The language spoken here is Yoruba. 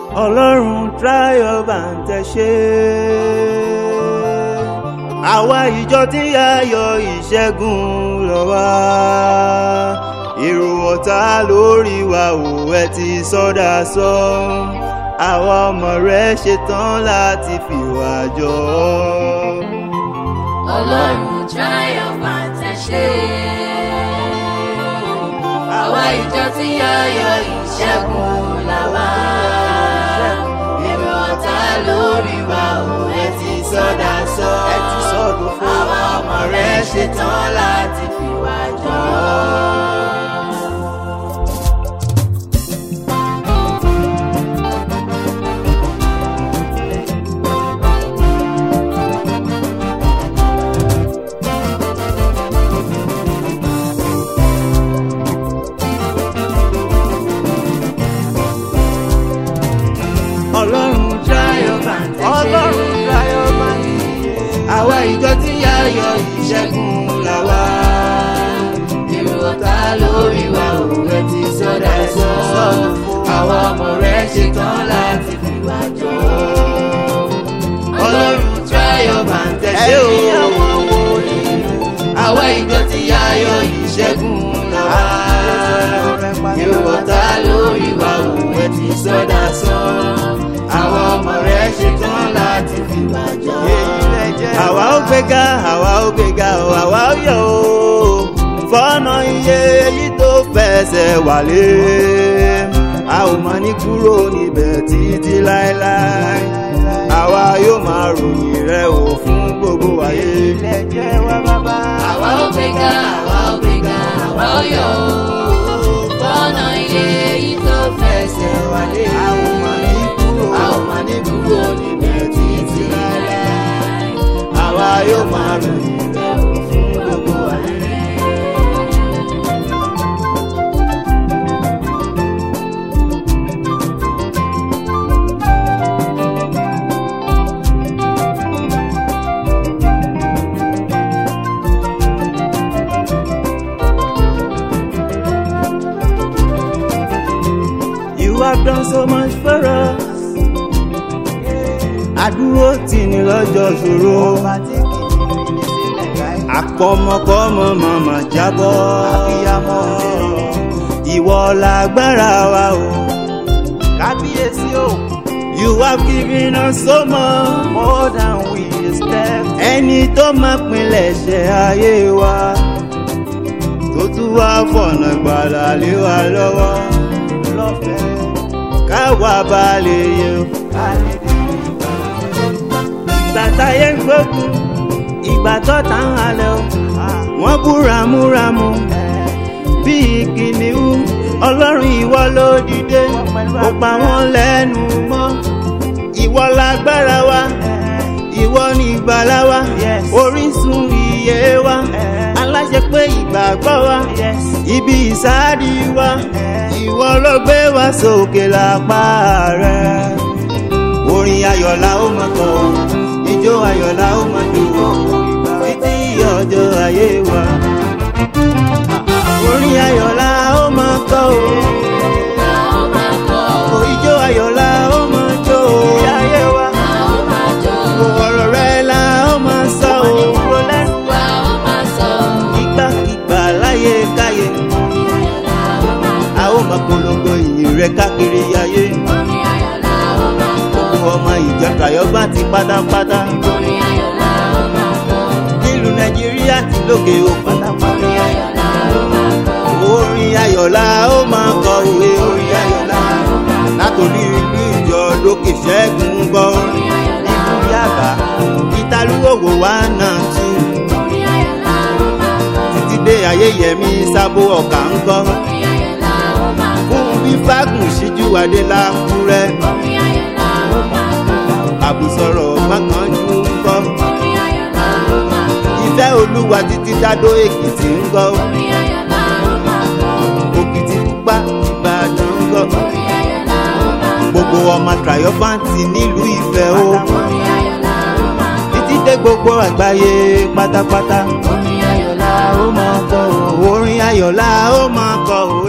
ọlọ́run triumph and tẹ̀ṣe. àwa ìjọ tí ayọ̀ ìṣẹ́gun lọ wá. èrò ọ̀tá lórí wa ò ẹ ti sọ́dà sọ. àwa ọmọ rẹ ṣetán láti fìwà jọ. ọlọ́run triumph and tẹ̀ṣe. àwa ìjọ tí ayọ̀ ìṣẹ́gun là wá. èrò ọ̀tá lórí wa ò ẹ ti sọ́dà sọ. ẹ ti sọ́dọ̀ fún àwa ọmọ rẹ ṣetán láti fìwà jọ. ọlọ́run triumph and tẹ̀ṣe. ọlọ́run triumph and tẹ̀ṣe. àwa ìjọ tí ayọ̀ ìṣẹ́gun là wá. èrò ọ̀tá lórí wa ò ẹ ti sọ́dà sọ. àwa ọmọ rẹ ṣetán láti fìwà jọ. ọlọ́run triumph and tẹ̀ṣe o. ẹ̀yin àwọn wòlíì. àwa ìjọ tí ayọ̀ ìṣẹ́gun là wá. èrò ọ̀tá lórí wa ò ẹ ti sọ́dà sọ. àwa ọmọ rẹ ṣetán láti fìwà jọ. àwa ó gbéga àwa ó gbéga o àwa ó yọ̀ o fọ́nà iye èyí tó fẹsẹ̀ wálé a ò máa ní kúrò níbẹ̀ títí láéláé àwa yóò máa ròyìn rẹ o fún gbogbo ayé. àwa ó gbéga àwa ó gbéga àwa ó yọ̀ o. fọ́nà ilé yìí tó fẹsẹ̀ wálé. a ò máa ní kúrò a ò máa ní kúrò níbẹ̀ títí láéláé. àwa yóò máa ròyìn rẹ o fún gbogbo ayé. You have done so much for us. Àdúró tì ní lọ́jọ́ ṣòro. Àpọ̀mọpọ̀mọ màmá jábọ́. Ìwọ lágbára wa o. Kábíyèsí o. You have given us so much. More than we expect. Ẹni tó máa pinlẹ̀ ṣe ayé wa. Tó tún wá fọ̀nà gbàlà lé wa lọ́wọ́. Lọ́fẹ̀ẹ́ káwa bá lè yẹ. Ìgbà táyé ń gbógun, ìgbà tọ́ta ń halẹ̀ o. Wọ́n bú ramúramù bíi kìnìún. Ọlọ́run ìwọ ló dìde, ó pa wọ́n lẹ́nu mọ́. Ìwọ lágbára wa, ìwọ ni ìgbàlà wa, orísun ìyè wa. Aláṣẹ pé ìgbàgbọ́ wa, ibi ìsáàdì wa. Ìwọ ló gbé wa sókè lápá rẹ̀. Orin ayọ̀ la ó máa kọ, ijó ayọ̀ la ó máa jó, títí ọjọ́ ayé wa. Orin ayọ̀ la ó máa kọ o, a ó máa kọ́ o ijó ayọ̀ la ó máa jó o, ayé wa. a ó máa jó Ọ̀rọ̀ rẹ̀ la ó máa sọ o, a ó máa sọ. ìgbàkigbà láyé káyé. orin ayọ̀ la ó máa A ó máa polongo ìyìn rẹ̀ káàkiri ayé. orin ayọ̀ la ó máa kọ́ Gbogbo ọmọ ìjọ Kàyọ́gbá ti pátápátá. orin ayọ̀ la ó máa kọ́ Nílùú Nàìjíríà ti lókè òkun. orin ayọ̀ la ó máa kọ́ Orin ayọ̀ la ó máa kọ òwe orin ayọ̀ la. Látòrí ìlú ìjọ lókè ṣẹ́gun gbọ́. orin ayọ̀ la ó Nítorí àbá, ìtalúwòwò wa náà tú. orin ayọ̀ la ó máa kọ́ Títí dé ayéyẹmí sábó ọ̀kà ń gbọ́. orin ayọ̀ la ó máa kọ́ Fún bí fágùn síjú adé lákúrẹ́. orin ayọ̀ la ó máa kọ́ Àbùsọ̀rọ̀ mákànjú ń gbọ́. orin ayọ̀ la ó máa kọ́ Ìfẹ́ olúwa títí dádó Èkìtì ń gbọ́. orin ayọ̀ la ó máa kọ́ Òkìtì pupa Ìbàdàn ń gbọ́. orin ayọ̀ la ó máa kọ́ Gbogbo ọmọ triumphant nílùú Ifẹ̀ o. orin ayọ̀ la ó máa kọ́ Títí dé gbogbo àgbáyé pátápátá. orin ayọ̀ la ó máa kọ́ Orin ayọ̀ la ó máa kọ o.